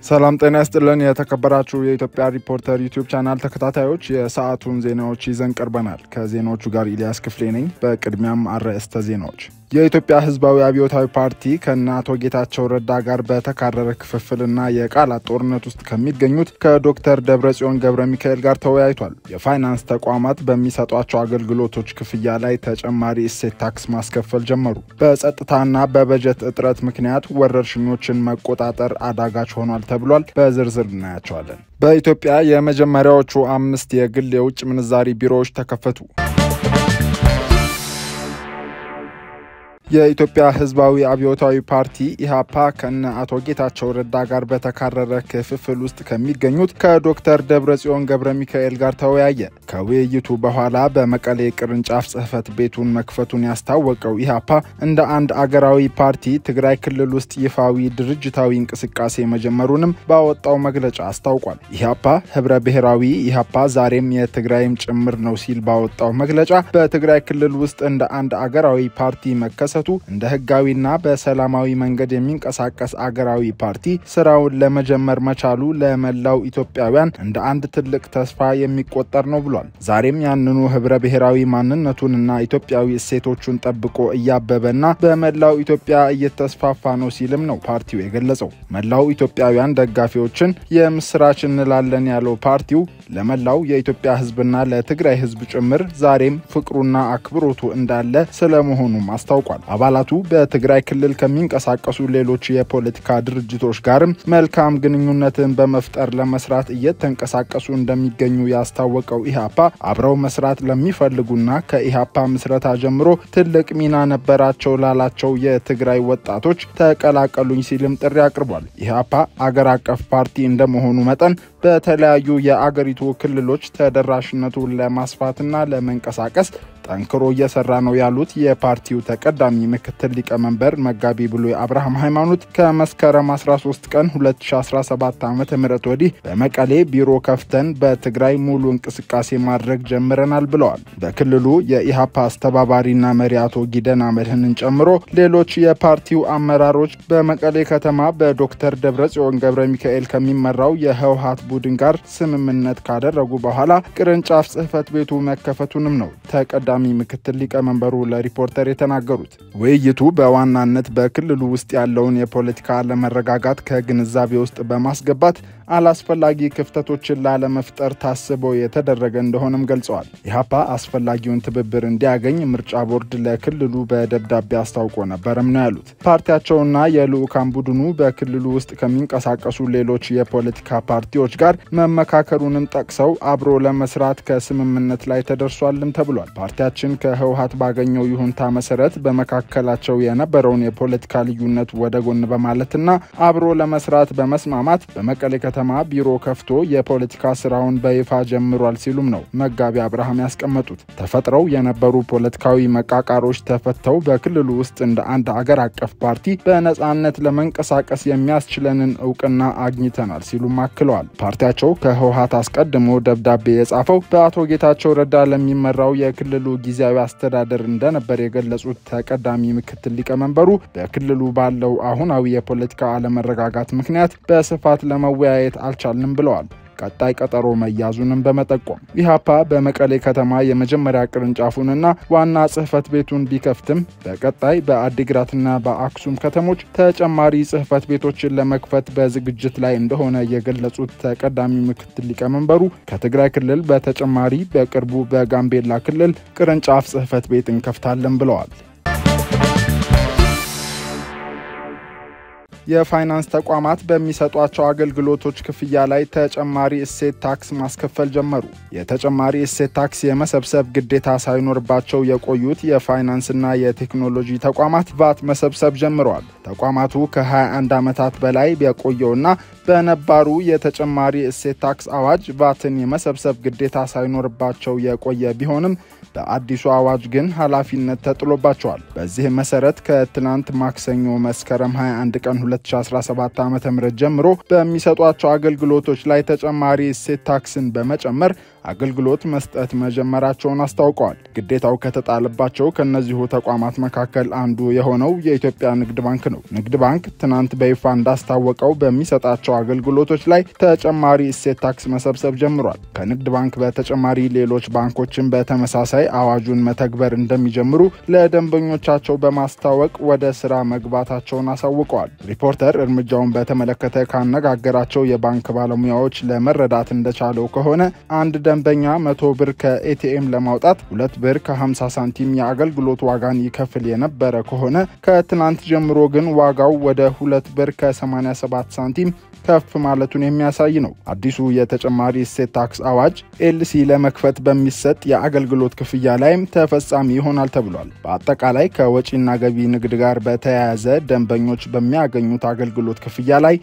ሰላም ጤና ይስጥልን። የተከበራችሁ የኢትዮጵያ ሪፖርተር ዩቲዩብ ቻናል ተከታታዮች የሰዓቱን ዜናዎች ይዘን ቀርበናል። ከዜናዎቹ ጋር ኢልያስ ክፍሌ ነኝ። በቅድሚያም አርዕስተ ዜናዎች የኢትዮጵያ ሕዝባዊ አብዮታዊ ፓርቲ ከነ አቶ ጌታቸው ረዳ ጋር በተካረረ ክፍፍልና የቃላት ጦርነት ውስጥ ከሚገኙት ከዶክተር ደብረጽዮን ገብረ ሚካኤል ጋር ተወያይቷል። የፋይናንስ ተቋማት በሚሰጧቸው አገልግሎቶች ክፍያ ላይ ተጨማሪ እሴት ታክስ ማስከፈል ጀመሩ። በጸጥታና በበጀት እጥረት ምክንያት ወረርሽኞችን መቆጣጠር አዳጋች ሆኗል ተብሏል። በዝርዝር እናያቸዋለን። በኢትዮጵያ የመጀመሪያዎቹ አምስት የግል የውጭ ምንዛሪ ቢሮዎች ተከፈቱ። የኢትዮጵያ ሕዝባዊ አብዮታዊ ፓርቲ ኢህአፓ ከነ አቶ ጌታቸው ረዳ ጋር በተካረረ ክፍፍል ውስጥ ከሚገኙት ከዶክተር ደብረጽዮን ገብረ ሚካኤል ጋር ተወያየ። ከውይይቱ በኋላ በመቀሌ ቅርንጫፍ ጽህፈት ቤቱን መክፈቱን ያስታወቀው ኢህአፓ እንደ አንድ አገራዊ ፓርቲ ትግራይ ክልል ውስጥ ይፋዊ ድርጅታዊ እንቅስቃሴ መጀመሩንም ባወጣው መግለጫ አስታውቋል። ኢህአፓ ህብረ ብሔራዊ ኢህአፓ ዛሬም የትግራይም ጭምር ነው ሲል ባወጣው መግለጫ በትግራይ ክልል ውስጥ እንደ አንድ አገራዊ ፓርቲ መከሰ እንደ ህጋዊና በሰላማዊ መንገድ የሚንቀሳቀስ አገራዊ ፓርቲ ስራውን ለመጀመር መቻሉ ለመላው ኢትዮጵያውያን እንደ አንድ ትልቅ ተስፋ የሚቆጠር ነው ብሏል። ዛሬም ያንኑ ህብረ ብሔራዊ ማንነቱንና ኢትዮጵያዊ እሴቶቹን ጠብቆ እያበበና በመላው ኢትዮጵያ እየተስፋፋ ነው ሲልም ነው ፓርቲው የገለጸው። መላው ኢትዮጵያውያን ደጋፊዎችን የምስራች እንላለን ያለው ፓርቲው ለመላው የኢትዮጵያ ህዝብና ለትግራይ ህዝብ ጭምር ዛሬም ፍቅሩና አክብሮቱ እንዳለ ስለመሆኑም አስታውቋል። አባላቱ በትግራይ ክልል ከሚንቀሳቀሱ ሌሎች የፖለቲካ ድርጅቶች ጋርም መልካም ግንኙነትን በመፍጠር ለመስራት እየተንቀሳቀሱ እንደሚገኙ ያስታወቀው ኢህአፓ አብረው መስራት ለሚፈልጉና ከኢህአፓ ምስረታ ጀምሮ ትልቅ ሚና ነበራቸው ላላቸው የትግራይ ወጣቶች ተቀላቀሉኝ ሲልም ጥሪ አቅርቧል። ኢህአፓ አገር አቀፍ ፓርቲ እንደመሆኑ መጠን በተለያዩ የአገሪቱ ክልሎች ተደራሽነቱን ለማስፋትና ለመንቀሳቀስ ጠንክሮ እየሰራ ነው ያሉት የፓርቲው ተቀዳሚ ምክትል ሊቀመንበር መጋቢ ብሉይ አብርሃም ሃይማኖት ከመስከረም 13 ቀን 2017 ዓ ም ወዲህ በመቀሌ ቢሮ ከፍተን በትግራይ ሙሉ እንቅስቃሴ ማድረግ ጀምረናል ብለዋል። በክልሉ የኢሃፓ አስተባባሪና መሪ አቶ ጊደን አመድህንን ጨምሮ ሌሎች የፓርቲው አመራሮች በመቀሌ ከተማ በዶክተር ደብረጽዮን ገብረ ሚካኤል ከሚመራው የህወሀት ቡድን ጋር ስምምነት ካደረጉ በኋላ ቅርንጫፍ ጽህፈት ቤቱ መከፈቱንም ነው ተቀዳ ቀዳሚ ምክትል ሊቀመንበሩ ለሪፖርተር የተናገሩት ውይይቱ በዋናነት በክልሉ ውስጥ ያለውን የፖለቲካ አለመረጋጋት ከግንዛቤ ውስጥ በማስገባት አላስፈላጊ ክፍተቶችን ላለመፍጠር ታስቦ የተደረገ እንደሆነም ገልጸዋል። ኢህአፓ አስፈላጊውን ትብብር እንዲያገኝ ምርጫ ቦርድ ለክልሉ በደብዳቤ አስታውቆ ነበርም ነው ያሉት። ፓርቲያቸውና የልዑካን ቡድኑ በክልሉ ውስጥ ከሚንቀሳቀሱ ሌሎች የፖለቲካ ፓርቲዎች ጋር መመካከሩንም ጠቅሰው አብሮ ለመስራት ከስምምነት ላይ ተደርሷልም ተብሏል። ፓርቲያችን ከህወሀት ባገኘው ይሁንታ መሰረት በመካከላቸው የነበረውን የፖለቲካ ልዩነት ወደ ጎን በማለትና አብሮ ለመስራት በመስማማት በመቀሌ ከተማ ቢሮ ከፍቶ የፖለቲካ ስራውን በይፋ ጀምሯል ሲሉም ነው መጋቢ አብርሃም ያስቀመጡት። ተፈጥረው የነበሩ ፖለቲካዊ መቃቃሮች ተፈተው በክልሉ ውስጥ እንደ አንድ አገር አቀፍ ፓርቲ በነጻነት ለመንቀሳቀስ የሚያስችለንን እውቅና አግኝተናል ሲሉም አክለዋል። ፓርቲያቸው ከህወሀት አስቀድሞ ደብዳቤ የጻፈው በአቶ ጌታቸው ረዳ ለሚመራው የክልሉ ጊዜያዊ አስተዳደር እንደነበር የገለጹት ተቀዳሚ ምክትል ሊቀመንበሩ በክልሉ ባለው አሁናዊ የፖለቲካ አለመረጋጋት ምክንያት በስፋት ለመወያየት አልቻልንም ብለዋል። ቀጣይ ቀጠሮ መያዙንም በመጠቆም ኢህአፓ በመቀሌ ከተማ የመጀመሪያ ቅርንጫፉንና ዋና ጽህፈት ቤቱን ቢከፍትም በቀጣይ በአዲግራትና በአክሱም ከተሞች ተጨማሪ ጽህፈት ቤቶችን ለመክፈት በዝግጅት ላይ እንደሆነ የገለጹት ተቀዳሚ ምክትል ሊቀመንበሩ ከትግራይ ክልል በተጨማሪ በቅርቡ በጋምቤላ ክልል ቅርንጫፍ ጽህፈት ቤት እንከፍታለን ብለዋል። የፋይናንስ ተቋማት በሚሰጧቸው አገልግሎቶች ክፍያ ላይ ተጨማሪ እሴት ታክስ ማስከፈል ጀመሩ። የተጨማሪ እሴት ታክስ የመሰብሰብ ግዴታ ሳይኖርባቸው የቆዩት የፋይናንስና የቴክኖሎጂ ተቋማት ቫት መሰብሰብ ጀምረዋል። ተቋማቱ ከ21 ዓመታት በላይ የቆየውና በነባሩ የተጨማሪ እሴት ታክስ አዋጅ ቫትን የመሰብሰብ ግዴታ ሳይኖርባቸው የቆየ ቢሆንም በአዲሱ አዋጅ ግን ኃላፊነት ተጥሎባቸዋል። በዚህ መሰረት ከትናንት ማክሰኞ መስከረም 21 ቀን 2017 ዓ ም ጀምሮ በሚሰጧቸው አገልግሎቶች ላይ ተጨማሪ እሴት ታክስን በመጨመር አገልግሎት መስጠት መጀመራቸውን አስታውቀዋል። ግዴታው ከተጣለባቸው ከእነዚሁ ተቋማት መካከል አንዱ የሆነው የኢትዮጵያ ንግድ ባንክ ነው። ንግድ ባንክ ትናንት በይፋ እንዳስታወቀው በሚሰጣቸው አገልግሎቶች ላይ ተጨማሪ እሴት ታክስ መሰብሰብ ጀምሯል። ከንግድ ባንክ በተጨማሪ ሌሎች ባንኮችን በተመሳሳይ አዋጁን መተግበር እንደሚጀምሩ ለደንበኞቻቸው በማስታወቅ ወደ ስራ መግባታቸውን አሳውቀዋል። ሪፖርተር እርምጃውን በተመለከተ ካነጋገራቸው የባንክ ባለሙያዎች ለመረዳት እንደቻለው ከሆነ አንድ ደንበኛ መቶ ብር ከኤቲኤም ለማውጣት ሁለት ብር ከ50 ሳንቲም የአገልግሎት ዋጋን ይከፍል የነበረ ከሆነ ከትናንት ጀምሮ ግን ዋጋው ወደ ሁለት ብር ከ87 ሳንቲም ከፍ ማለቱን የሚያሳይ ነው። አዲሱ የተጨማሪ እሴት ታክስ አዋጅ ኤልሲ ለመክፈት በሚሰጥ የአገልግሎት ክፍያ ላይም ተፈጻሚ ይሆናል ተብሏል። በአጠቃላይ ከወጪና ገቢ ንግድ ጋር በተያያዘ ደንበኞች በሚያገኙት አገልግሎት ክፍያ ላይ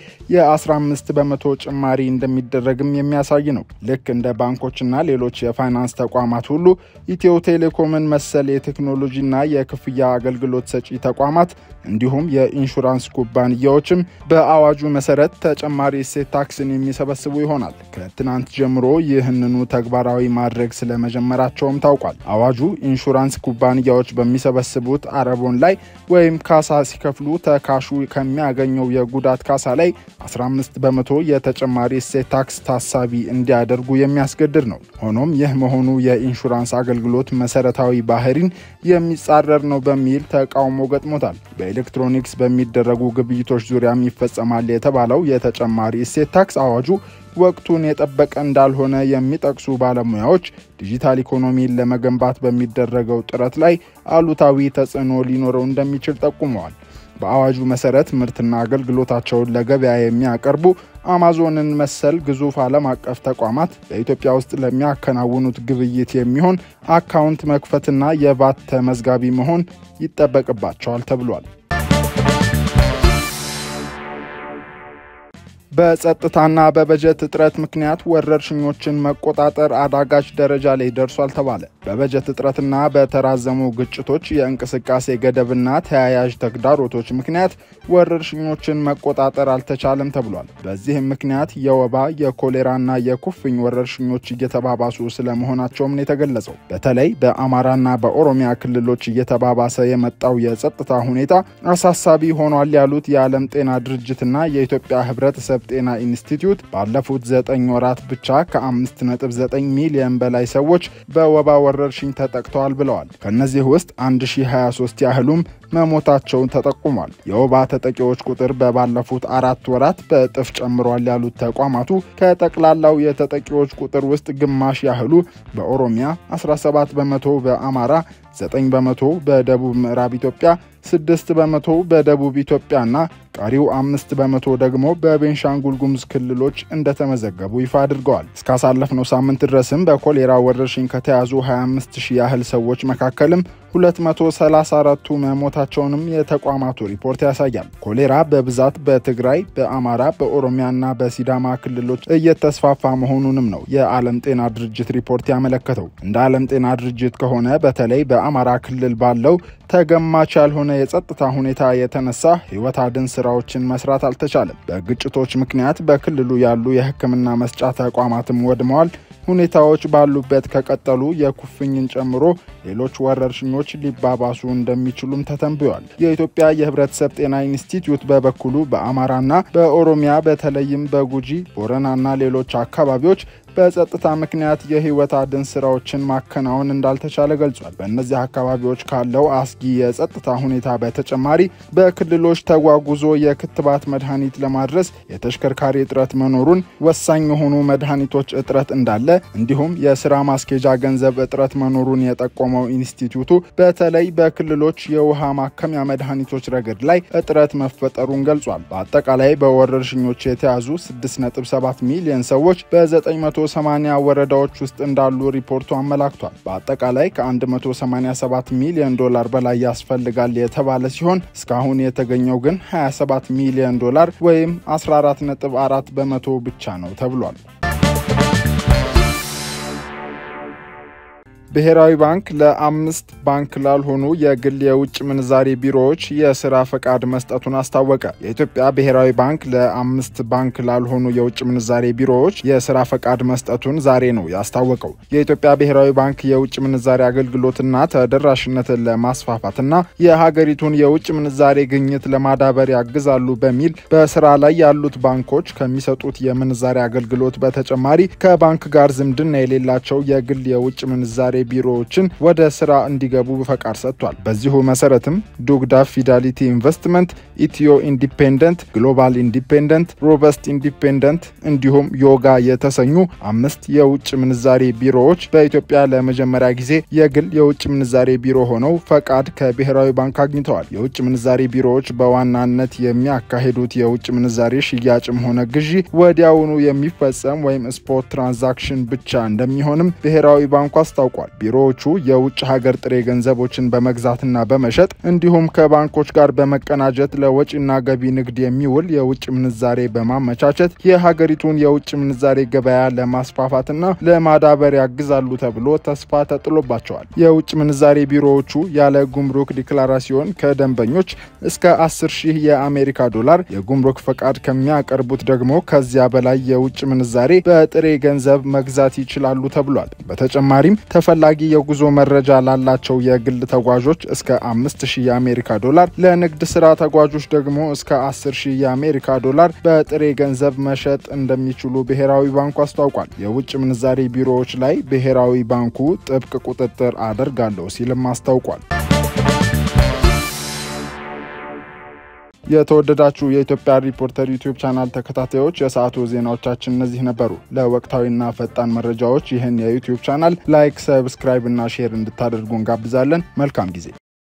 የ15 በመቶ ጭማሪ እንደሚደረግም የሚያሳይ ነው። ልክ እንደ ባንኮችና ሌሎች የፋይናንስ ተቋማት ሁሉ ኢትዮ ቴሌኮምን መሰል የቴክኖሎጂና የክፍያ አገልግሎት ሰጪ ተቋማት እንዲሁም የኢንሹራንስ ኩባንያዎችም በአዋጁ መሰረት ተጨማሪ እሴት ታክስን የሚሰበስቡ ይሆናል። ከትናንት ጀምሮ ይህንኑ ተግባራዊ ማድረግ ስለመጀመራቸውም ታውቋል። አዋጁ ኢንሹራንስ ኩባንያዎች በሚሰበስቡት አረቦን ላይ ወይም ካሳ ሲከፍሉ ተካሹ ከሚያገኘው የጉዳት ካሳ ላይ 15 በመቶ የተጨማሪ እሴት ታክስ ታሳቢ እንዲያደርጉ የሚያስገድድ ነው። ሆኖም ይህ መሆኑ የኢንሹራንስ አገልግሎት መሰረታዊ ባህሪን የሚጻረር ነው በሚል ተቃውሞ ገጥሞታል። በኤሌክትሮኒክስ በሚደረጉ ግብይቶች ዙሪያም ይፈጸማል የተባለው የተጨማሪ እሴት ታክስ አዋጁ ወቅቱን የጠበቀ እንዳልሆነ የሚጠቅሱ ባለሙያዎች ዲጂታል ኢኮኖሚን ለመገንባት በሚደረገው ጥረት ላይ አሉታዊ ተጽዕኖ ሊኖረው እንደሚችል ጠቁመዋል። በአዋጁ መሰረት ምርትና አገልግሎታቸውን ለገበያ የሚያቀርቡ አማዞንን መሰል ግዙፍ ዓለም አቀፍ ተቋማት በኢትዮጵያ ውስጥ ለሚያከናውኑት ግብይት የሚሆን አካውንት መክፈትና የቫት ተመዝጋቢ መሆን ይጠበቅባቸዋል ተብሏል። በጸጥታና በበጀት እጥረት ምክንያት ወረርሽኞችን መቆጣጠር አዳጋች ደረጃ ላይ ደርሷል ተባለ። በበጀት እጥረትና በተራዘሙ ግጭቶች፣ የእንቅስቃሴ ገደብና ተያያዥ ተግዳሮቶች ምክንያት ወረርሽኞችን መቆጣጠር አልተቻለም ተብሏል። በዚህም ምክንያት የወባ የኮሌራና የኩፍኝ ወረርሽኞች እየተባባሱ ስለመሆናቸውም ነው የተገለጸው። በተለይ በአማራና በኦሮሚያ ክልሎች እየተባባሰ የመጣው የጸጥታ ሁኔታ አሳሳቢ ሆኗል ያሉት የዓለም ጤና ድርጅትና የኢትዮጵያ ሕብረተሰብ ጤና ኢንስቲትዩት ባለፉት ዘጠኝ ወራት ብቻ ከ5.9 ሚሊዮን በላይ ሰዎች በወባ ወረርሽኝ ተጠቅተዋል ብለዋል። ከእነዚህ ውስጥ 1023 ያህሉም መሞታቸውን ተጠቁሟል። የወባ ተጠቂዎች ቁጥር በባለፉት አራት ወራት በእጥፍ ጨምሯል ያሉት ተቋማቱ ከጠቅላላው የተጠቂዎች ቁጥር ውስጥ ግማሽ ያህሉ በኦሮሚያ፣ 17 በመቶ በአማራ፣ 9 በመቶ በደቡብ ምዕራብ ኢትዮጵያ፣ 6 በመቶ በደቡብ ኢትዮጵያና ቀሪው አምስት በመቶ ደግሞ በቤንሻንጉል ጉሙዝ ክልሎች እንደተመዘገቡ ይፋ አድርገዋል። እስካሳለፍነው ሳምንት ድረስም በኮሌራ ወረርሽኝ ከተያዙ 25 ሺህ ያህል ሰዎች መካከልም 234ቱ መሞታቸውንም የተቋማቱ ሪፖርት ያሳያል። ኮሌራ በብዛት በትግራይ፣ በአማራ፣ በኦሮሚያና በሲዳማ ክልሎች እየተስፋፋ መሆኑንም ነው የዓለም ጤና ድርጅት ሪፖርት ያመለከተው። እንደ ዓለም ጤና ድርጅት ከሆነ በተለይ በአማራ ክልል ባለው ተገማች ያልሆነ የጸጥታ ሁኔታ የተነሳ ሕይወት አድን ስራዎችን መስራት አልተቻለም። በግጭቶች ምክንያት በክልሉ ያሉ የሕክምና መስጫ ተቋማትም ወድመዋል። ሁኔታዎች ባሉበት ከቀጠሉ የኩፍኝን ጨምሮ ሌሎች ወረርሽኞች ሊባባሱ እንደሚችሉም ተተንብዮአል። የኢትዮጵያ የህብረተሰብ ጤና ኢንስቲትዩት በበኩሉ በአማራና በኦሮሚያ በተለይም በጉጂ ቦረናና ሌሎች አካባቢዎች በጸጥታ ምክንያት የህይወት አድን ስራዎችን ማከናወን እንዳልተቻለ ገልጿል። በእነዚህ አካባቢዎች ካለው አስጊ የጸጥታ ሁኔታ በተጨማሪ በክልሎች ተጓጉዞ የክትባት መድኃኒት ለማድረስ የተሽከርካሪ እጥረት መኖሩን፣ ወሳኝ የሆኑ መድኃኒቶች እጥረት እንዳለ እንዲሁም የስራ ማስኬጃ ገንዘብ እጥረት መኖሩን የጠቆመው ኢንስቲትዩቱ በተለይ በክልሎች የውሃ ማከሚያ መድኃኒቶች ረገድ ላይ እጥረት መፈጠሩን ገልጿል። በአጠቃላይ በወረርሽኞች የተያዙ 6.7 ሚሊዮን ሰዎች በ9 180 ወረዳዎች ውስጥ እንዳሉ ሪፖርቱ አመላክቷል። በአጠቃላይ ከ187 ሚሊዮን ዶላር በላይ ያስፈልጋል የተባለ ሲሆን እስካሁን የተገኘው ግን 27 ሚሊዮን ዶላር ወይም 14.4 በመቶ ብቻ ነው ተብሏል። ብሔራዊ ባንክ ለአምስት ባንክ ላልሆኑ የግል የውጭ ምንዛሬ ቢሮዎች የስራ ፈቃድ መስጠቱን አስታወቀ። የኢትዮጵያ ብሔራዊ ባንክ ለአምስት ባንክ ላልሆኑ የውጭ ምንዛሬ ቢሮዎች የስራ ፈቃድ መስጠቱን ዛሬ ነው ያስታወቀው። የኢትዮጵያ ብሔራዊ ባንክ የውጭ ምንዛሬ አገልግሎትና ተደራሽነትን ለማስፋፋትና የሀገሪቱን የውጭ ምንዛሬ ግኝት ለማዳበር ያግዛሉ በሚል በስራ ላይ ያሉት ባንኮች ከሚሰጡት የምንዛሬ አገልግሎት በተጨማሪ ከባንክ ጋር ዝምድና የሌላቸው የግል የውጭ ምንዛሬ ቢሮዎችን ወደ ስራ እንዲገቡ ፈቃድ ሰጥቷል። በዚሁ መሰረትም ዱግዳ ፊዳሊቲ ኢንቨስትመንት፣ ኢትዮ ኢንዲፔንደንት፣ ግሎባል ኢንዲፔንደንት፣ ሮበስት ኢንዲፔንደንት እንዲሁም ዮጋ የተሰኙ አምስት የውጭ ምንዛሬ ቢሮዎች በኢትዮጵያ ለመጀመሪያ ጊዜ የግል የውጭ ምንዛሬ ቢሮ ሆነው ፈቃድ ከብሔራዊ ባንክ አግኝተዋል። የውጭ ምንዛሬ ቢሮዎች በዋናነት የሚያካሂዱት የውጭ ምንዛሬ ሽያጭም ሆነ ግዢ ወዲያውኑ የሚፈጸም ወይም ስፖት ትራንዛክሽን ብቻ እንደሚሆንም ብሔራዊ ባንኩ አስታውቋል። ቢሮዎቹ የውጭ ሀገር ጥሬ ገንዘቦችን በመግዛትና በመሸጥ እንዲሁም ከባንኮች ጋር በመቀናጀት ለወጪና ገቢ ንግድ የሚውል የውጭ ምንዛሬ በማመቻቸት የሀገሪቱን የውጭ ምንዛሬ ገበያ ለማስፋፋትና ለማዳበር ያግዛሉ ተብሎ ተስፋ ተጥሎባቸዋል። የውጭ ምንዛሬ ቢሮዎቹ ያለ ጉምሩክ ዲክላራሲዮን ከደንበኞች እስከ 10 ሺህ የአሜሪካ ዶላር የጉምሩክ ፈቃድ ከሚያቀርቡት ደግሞ ከዚያ በላይ የውጭ ምንዛሬ በጥሬ ገንዘብ መግዛት ይችላሉ ተብሏል። በተጨማሪም ተፈላጊ የጉዞ መረጃ ላላቸው የግል ተጓዦች እስከ 5000 የአሜሪካ ዶላር፣ ለንግድ ስራ ተጓዦች ደግሞ እስከ 10000 የአሜሪካ ዶላር በጥሬ ገንዘብ መሸጥ እንደሚችሉ ብሔራዊ ባንኩ አስታውቋል። የውጭ ምንዛሬ ቢሮዎች ላይ ብሔራዊ ባንኩ ጥብቅ ቁጥጥር አደርጋለሁ ሲልም አስታውቋል። የተወደዳችሁ የኢትዮጵያ ሪፖርተር ዩቲዩብ ቻናል ተከታታዮች የሰዓቱ ዜናዎቻችን እነዚህ ነበሩ። ለወቅታዊና ፈጣን መረጃዎች ይህን የዩቲዩብ ቻናል ላይክ፣ ሰብስክራይብ እና ሼር እንድታደርጉ እንጋብዛለን። መልካም ጊዜ